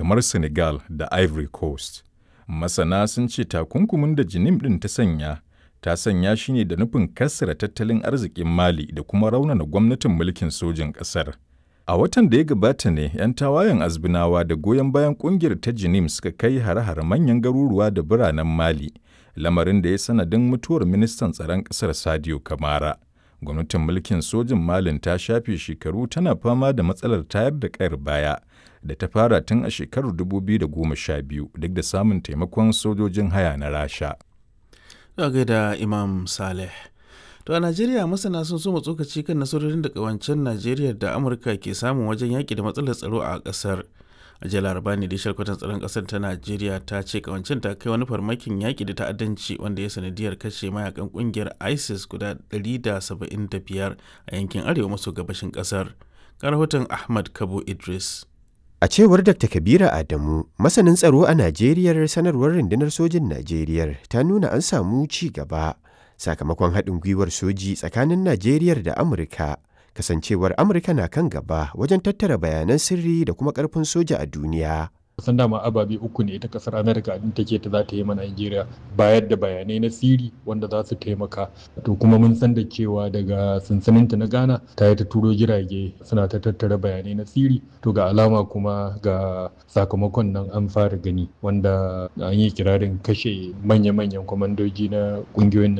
kamar Senegal da Ivory Coast. Masana sun ce takunkumin da Jinim ɗin ta sanya, ta sanya shi ne da nufin kassara tattalin arzikin Mali da kuma raunana gwamnatin mulkin sojin ƙasar. A watan da ya gabata ne 'yan tawayen azbinawa da goyon bayan ƙungiyar ta Jinim suka kai hare-hare manyan garuruwa da biranen Mali, lamarin da ya sanadin mutuwar ministan tsaron ƙasar Sadio Kamara. Gwamnatin mulkin sojin Malin ta shafe shekaru tana fama da matsalar tayar da ƙayar baya da ta fara tun a shekarar 2012 duk da samun taimakon sojojin haya na Rasha. Daga da Imam Saleh. To a Najeriya masana sun so tsokaci kan nasarorin da kawancen Najeriya da Amurka ke samun wajen yaƙi da matsalar tsaro a ƙasar. A jiya laraba ne da shalkwatan tsaron ƙasar ta Najeriya ta ce kawancen ta kai wani farmakin yaƙi da ta'addanci wanda ya sanadiyar kashe mayakan ƙungiyar ISIS guda 175 a yankin arewa maso gabashin ƙasar. Ga rahoton Ahmad Kabo Idris. A cewar Dr. Kabira Adamu, masanin tsaro a Najeriya sanarwar rundunar sojin Najeriya ta nuna an samu ci gaba sakamakon haɗin gwiwar soji tsakanin Najeriya da Amurka. Kasancewar Amurka na kan gaba wajen tattara bayanan sirri da kuma ƙarfin soja a duniya. kusan dama ababe uku ne ita kasar amerika din take ta za ta yi ma nigeria bayar da bayanai na siri wanda za su taimaka to kuma mun san da cewa daga sansaninta na ghana ta yi ta turo jirage suna ta tattara bayanai na siri to ga alama kuma ga sakamakon nan an fara gani wanda an yi kirarin kashe manya-manyan kwamandoji na kungiyoyin